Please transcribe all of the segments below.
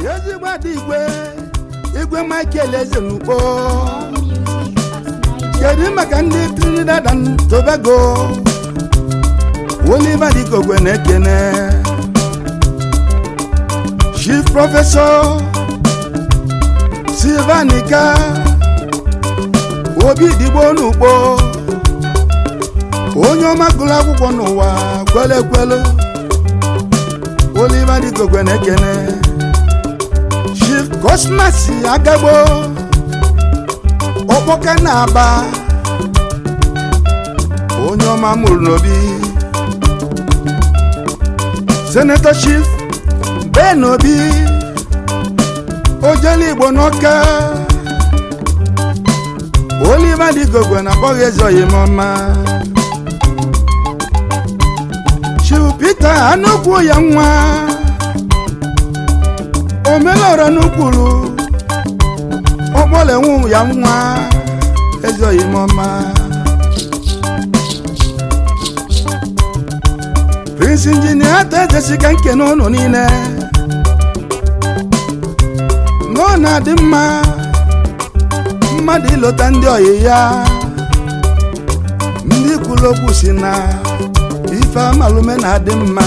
ezigbo ada igwe igwe michael eze n'ugbo kedu maka ndị trinidad and tobago oliver dikogwe na-ekene chief prọfesọ silvanika obi digbo n'ugbo onye ọma gụrụ akwụkwọ n'ụwa kwele ekwelu oliver dikogwe na-ekene chief cosmas agagbo ọkpọka na-aba onye ọma mụrụ n'obi senator chief ben obi ojele igbo n'ọka oliver digogwe na akpọghị eze oyimọma chief peter anụkwu ya nwa omelọrọ n'ukwuru ọkpọlenwu ya nwa eze oyimọma prince injinia ata ejesiga nke n'ụlọ niile na ọ na-adị mma mmadụ ịlọta ndị ọyị ya ndị kwuru okwu si na ife amalume na-adị mma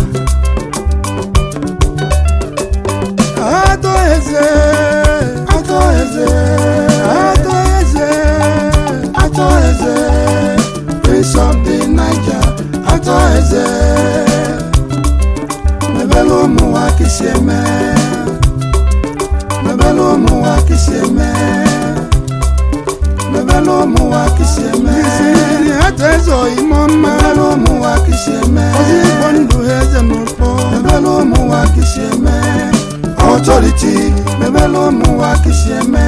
atọ eze atọ eze atọ eze atọ eze prince of the niger atọ eze mebele ụmụ nwa kisi eme mebele ụmụ nwa kisi eme mebele ụmụ nwa kisi eme isiri atọ eze oyimo mma mebele ụmụ nwa kisi eme ozi igbo ndụ ha eze n'ụkpọ mebele ụmụ nwa kisi eme authority mebele ụmụ nwa kisi eme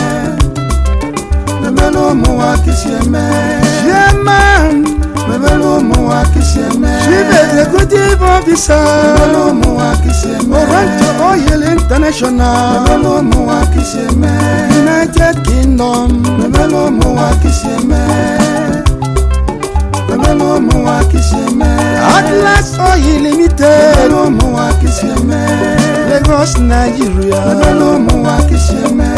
mebele ụmụ nwa kisi eme chairman mebele ụmụ nwa kisi eme chief executive officer mebele ụmụ nwa kisi eme oranto oil international mebele ụmụ nwa kisi eme united kingdom mebele ụmụ nwa kisi eme mebele ụmụ nwa kisi eme atlas oil limited mebele ụmụ nwa kisi eme lagos nigeria mebele ụmụ nwa kisi eme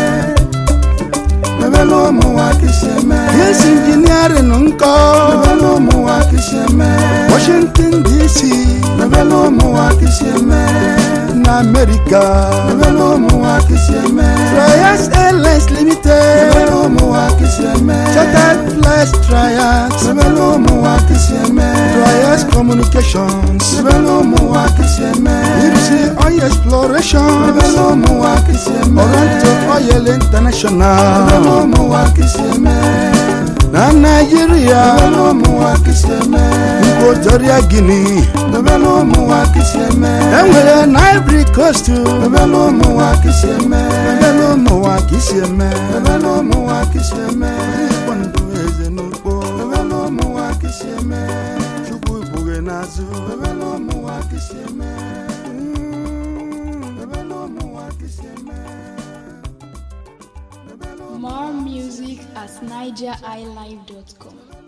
mebele ụmụ nwa kisi eme yes engineering nkọ mebele ụmụ nwa kisi eme washington dc mebele ụmụ nwa kisi eme na america mebele ụmụ nwa kisi eme trias airlines limited mebele ụmụ nwa kisi eme chartered flights trias mebele ụmụ nwa kisi eme trias communications mebele ụmụ nwa kisi eme ipsi oil exploration mebele ụmụ nwa kisi eme oranto oil international mebele ụmụ nwa kisi eme na naijiria mebele ụmụ nwa kisi eme nkwotoria guinea mebele ụmụ nwa kisi eme enwere na ivory coast mebele ụmụ nwa kisi eme mebele ụmụ nwa kisi eme mebele ụmụ nwa kisi eme ịkpọ ndụ eze n'ugbo mebele ụmụ nwa kisi eme chukwu ikpughe n'azụ mebele ụmụ nwa kisi eme mebele ụmụ nwa kisi eme More music at nigeriilive.com.